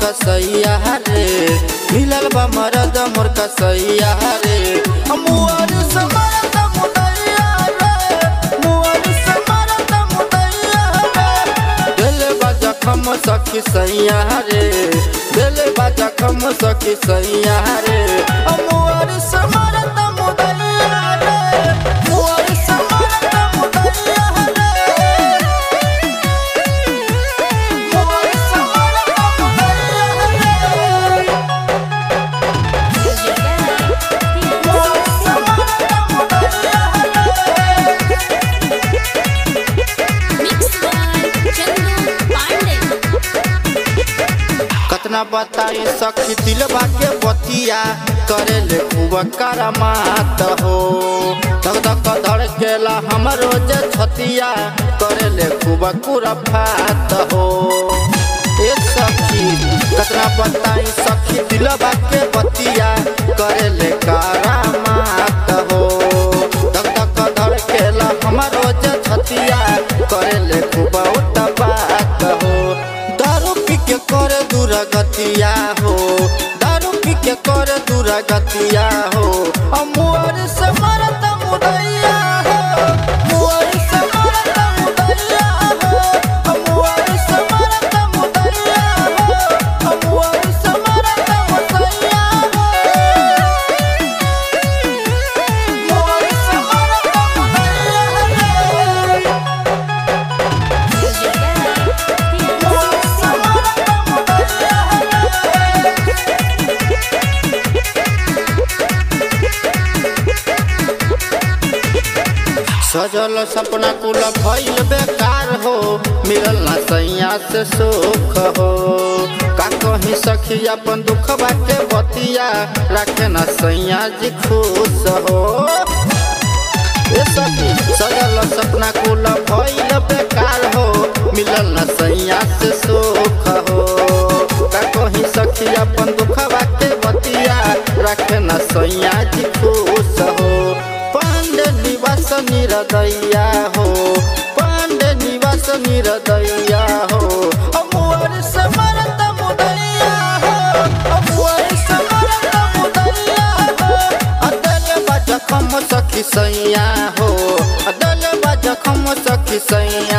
कसैया रे मिलल बा मरद मोर कसैया रे मुअर से मरद मुदैया रे मुअर से मरद मुदैया रे दिल बा जखम सखी सैया रे दिल बा जखम सखी सैया रे मुअर से मरद मुदैया रे मुअर से मरद मुदैया रे मुअर से मरद मुदैया रे Mixed by Chandu Pandey. कतना बताई सखी दिलबा के बतिया करे ले खूब करमात हो धक धक धड़केला हमरो जे छतिया करे ले खूब कुरफात हो ए सखी कतना बताई सखी दिलबा के बतिया करे ले करामात हो धक धक धड़केला हमरो जे छतिया करे ले खूब उतबात हो दारू पी के करे दुरागतिया हो दारू पी के करे दुरागतिया हो अमुअर से मरत मुदैया हो मुअर से मरत मुदैया हो अमुअर से मरत मुदैया हो अमुअर से मरत मुदैया हो मुअर से मरत मुदैया मुअर से मरत मुदैया सजल सपना कुल भइल बेकार हो मिलल ना सैया से सुख हो का कहीं सखी अपन दुख बाटे बतिया रखे ना सैया जी खुश हो ए सखी सजल सपना कुल भइल बेकार हो मिलल ना सैया से सुख हो का कहीं सखी अपन दुख बाटे बतिया रखे ना सैया जी खुश हो पांडे निवास निरदैया हो पांडे निवास निरदैया हो अमुअर से मरत मुदैया हो अमुअर से मरत मुदैया हो अदल बजखम सखी सैया हो अदल बजखम सखी सैया